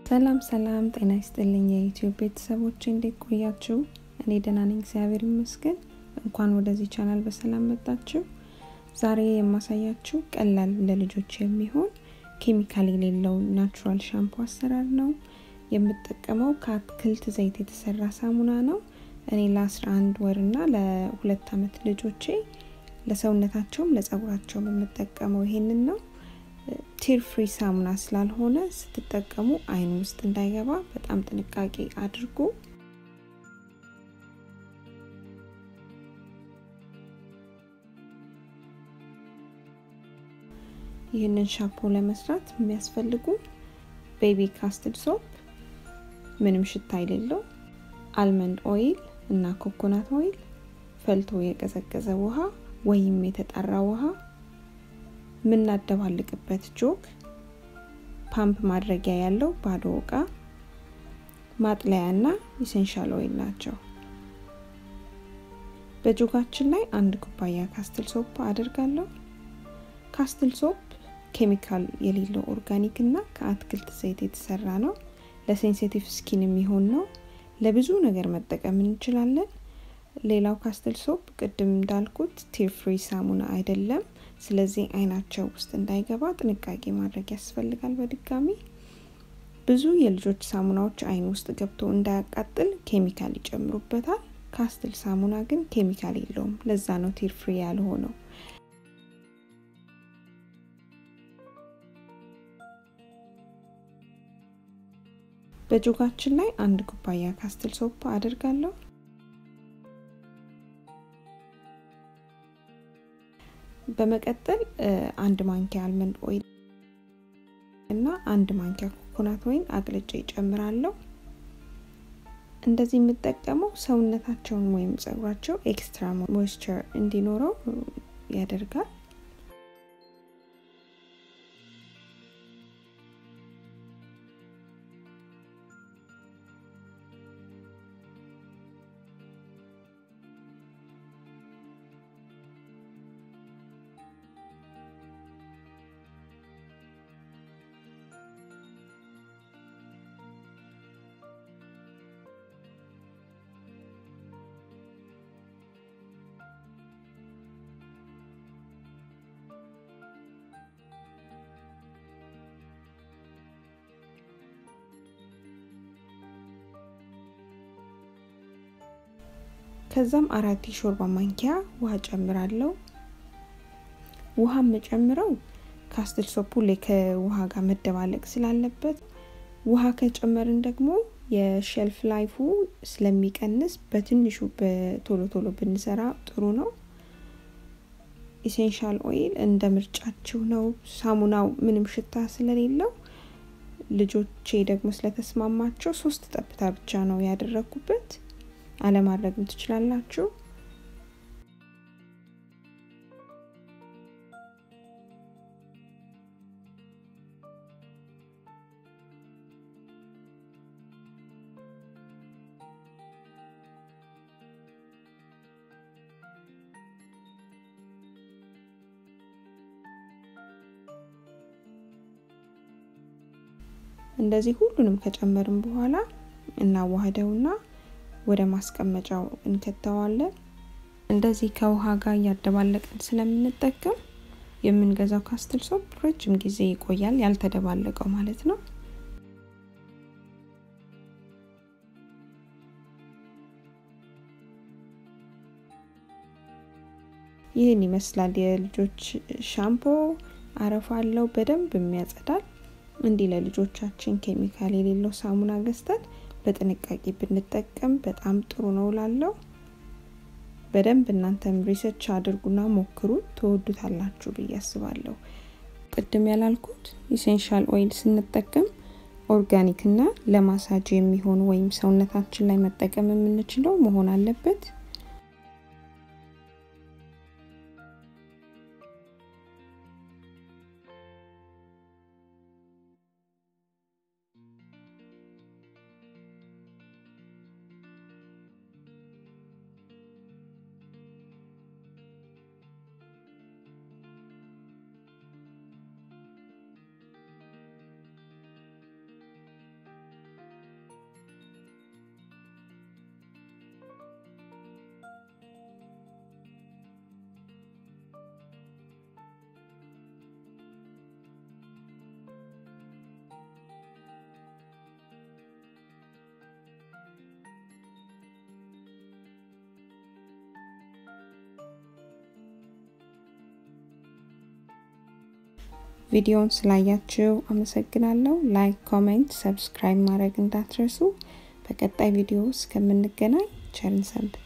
ሰላም ሰላም፣ ጤና ይስጥልኝ የዩቲዩብ ቤተሰቦች እንዴት ቆያችሁ? እኔ ደህና ነኝ፣ እግዚአብሔር ይመስገን። እንኳን ወደዚህ ቻናል በሰላም መጣችሁ። ዛሬ የማሳያችሁ ቀላል ለልጆች የሚሆን ኬሚካል የሌለው ናቹራል ሻምፖ አሰራር ነው። የምጠቀመው ከአትክልት ዘይት የተሰራ ሳሙና ነው። እኔ ለ11 ወር እና ለሁለት ዓመት ልጆቼ ለሰውነታቸውም ለጸጉራቸውም የምጠቀመው ይሄንን ነው። ቲር ፍሪ ሳሙና ስላልሆነ ስትጠቀሙ አይን ውስጥ እንዳይገባ በጣም ጥንቃቄ አድርጉ። ይህንን ሻምፖ ለመስራት የሚያስፈልጉ ቤቢ ካስትድ ሶፕ፣ ምንም ሽታ የሌለው አልመንድ ኦይል እና ኮኮናት ኦይል፣ ፈልቶ የቀዘቀዘ ውሃ ወይም የተጣራ ውሃ የምናደባልቅበት ጆግ፣ ፓምፕ ማድረጊያ ያለው ባዶ እቃ፣ ማጥለያ እና ኢሴንሻል ኦይል ናቸው። በጆጋችን ላይ አንድ ኩባያ ካስትል ሶፕ አድርጋለሁ። ካስትል ሶፕ ኬሚካል የሌለው ኦርጋኒክ እና ከአትክልት ዘይት የተሰራ ነው። ለሴንሲቲቭ ስኪን የሚሆን ነው። ለብዙ ነገር መጠቀም እንችላለን። ሌላው ካስትል ሶፕ ቅድም እንዳልኩት ቲር ፍሪ ሳሙና አይደለም። ስለዚህ አይናቸው ውስጥ እንዳይገባ ጥንቃቄ ማድረግ ያስፈልጋል። በድጋሚ ብዙ የልጆች ሳሙናዎች አይን ውስጥ ገብቶ እንዳያቃጥል ኬሚካል ይጨምሩበታል። ካስትል ሳሙና ግን ኬሚካል የለውም። ለዛ ነው ቲር ፍሪ ያልሆነው። በጆጋችን ላይ አንድ ኩባያ ካስትል ሶፕ አድርጋለሁ። በመቀጠል አንድ ማንኪያ አልመንድ ኦይል እና አንድ ማንኪያ ኮኮናት ኦይል አቅልጬ ይጨምራለሁ። እንደዚህ የምጠቀመው ሰውነታቸውን ወይም ጸጉራቸው ኤክስትራ ሞይስቸር እንዲኖረው ያደርጋል። ከዛም አራት የሾርባ ማንኪያ ውሃ ጨምራለሁ። ውሃ የምጨምረው ካስትል ሶፑ ላይ ከውሃ ጋር መደባለቅ ስላለበት፣ ውሃ ከጨመርን ደግሞ የሼልፍ ላይፉ ስለሚቀንስ በትንሹ በቶሎ ቶሎ ብንሰራ ጥሩ ነው። ኢሴንሻል ኦይል እንደ ምርጫችሁ ነው። ሳሙናው ምንም ሽታ ስለሌለው ልጆቼ ደግሞ ስለተስማማቸው ሶስት ጠብታ ብቻ ነው ያደረኩበት። አለማድረግም ትችላላችሁ። እንደዚህ ሁሉንም ከጨመርን በኋላ እናዋህደውና ወደ ማስቀመጫው እንከተዋለን። እንደዚህ ከውሃ ጋር እያደባለቅን ስለምንጠቀም የምንገዛው ካስትል ሶፕ ረጅም ጊዜ ይቆያል፣ ያልተደባለቀው ማለት ነው። ይህን ይመስላል የልጆች ሻምፖ። አረፋ አለው፣ በደንብ የሚያጸዳል። እንዲህ ለልጆቻችን ኬሚካል የሌለው ሳሙና ገዝተን በጥንቃቄ ብንጠቀም በጣም ጥሩ ነው ላለው። በደንብ እናንተም ሪሰርች አድርጉና ሞክሩ፣ ትወዱታላችሁ ብዬ አስባለሁ። ቅድም ያላልኩት ኢሴንሻል ኦይል ስንጠቀም ኦርጋኒክ እና ለማሳጅ የሚሆኑ ወይም ሰውነታችን ላይ መጠቀም የምንችለው መሆን አለበት። ቪዲዮውን ስላያችሁ አመሰግናለሁ። ላይክ፣ ኮሜንት፣ ሰብስክራይብ ማድረግ እንዳትረሱ። በቀጣይ ቪዲዮ እስከምንገናኝ ቸርን ሰንብት።